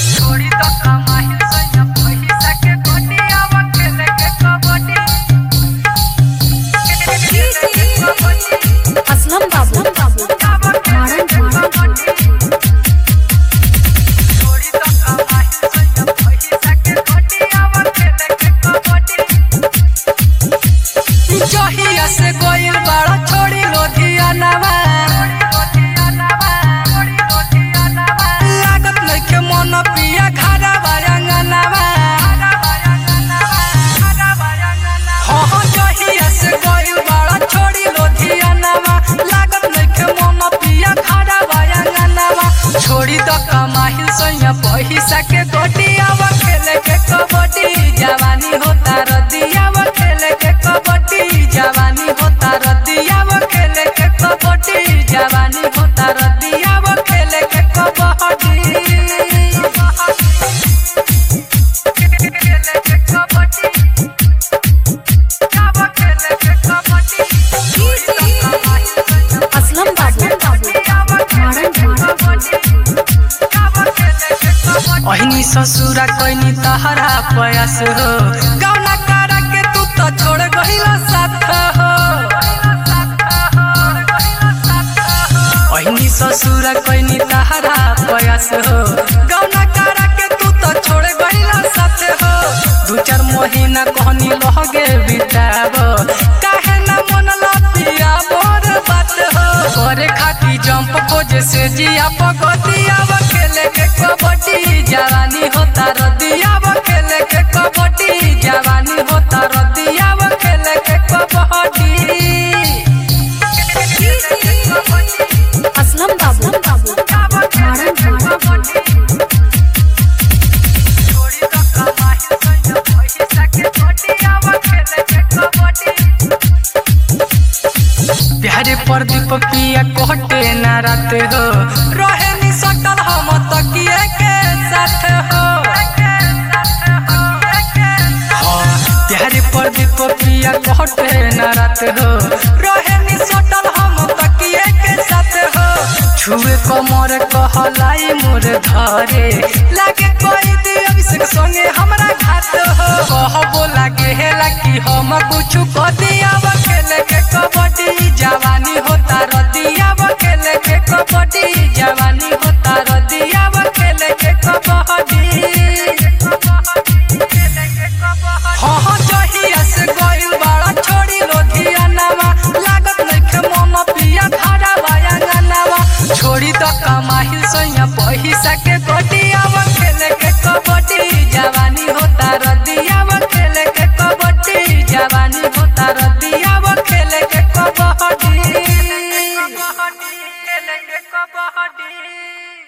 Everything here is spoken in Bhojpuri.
छोड़ी तो कमाही सैया पैसा के गोटियावा खेले के कबड्डी असलम बाबू मारन मारन छोड़ी तो कमाही सैया पैसा के गोटियावा खेले के कबड्डी जहिया से गोइल बड़ा छोड़ी लोधियानावा लागत नइखे मन पिया खारा बायांगनावा हाँ हाँ जहिया से गोइल बड़ा छोड़ी लोधियानावा लागत नइखे मन पिया खारा बायांगनावा छोड़ी तो कमाहिल सैया पैसा के गोटियावा खेले के कबड्डी जवानी होता रदियावा खेले के कबड्डी जवानी होता रदियावा खेले के कबड्डी जवानी होता रदियावा खेले के कबड्डी खेले के कबड्डी जावा खेले के कबड्डी छोड़ी तो कमाहिल सैया असलम बाबू मारन अहिनी ससुरा कैनी तहरा प्रयास हो गौना करा के तू तो छोड़ गहिला साथ हो अहिनी ससुरा कैनी तहरा प्रयास हो गौना करा के तू तो छोड़ गहिला साथ हो दू चार महीना कहनी लहगे बिताब काहे ना मन पिया मोर बात हो करे खाती जंप खोजे से जिया पगतिया खेले के कबड्डी जवानी होता रदिया खेले के कबड्डी जवानी होता रदिया खेले के कबड्डी असलम बाबू मारन मारन प्यारे प्रदीप पिया कोटे ना रात हो रहे नी सटल हम तकिए के साथ हो हाँ, प्यारे प्रदीप पिया कोटे ना रात हो रहे नी सटल हम तकिए के साथ हो छुए कमर कहलाई मोर धरे लागे कोई दी अभिषेक संगे हमरा घात हो कहबो लागे हेला कि हम कुछ कदिया खेले के कबड्डी जवानी होता रदिया खेले के कबड्डी जवानी होता रदिया खेले के कबड्डी हाँ हाँ जहिया से गइल बड़ा छोड़ी लोधिया नामा लागत नइखे मन पिया खारा बायांगा नामा छोड़ी तो कमाहिल सैया पैसा के गोटिया खेले के कबड्डी जवानी होता रदिया खेले के कबड्डी जवानी होता रदिया खेले के कबड्डी खेले के कबड्डी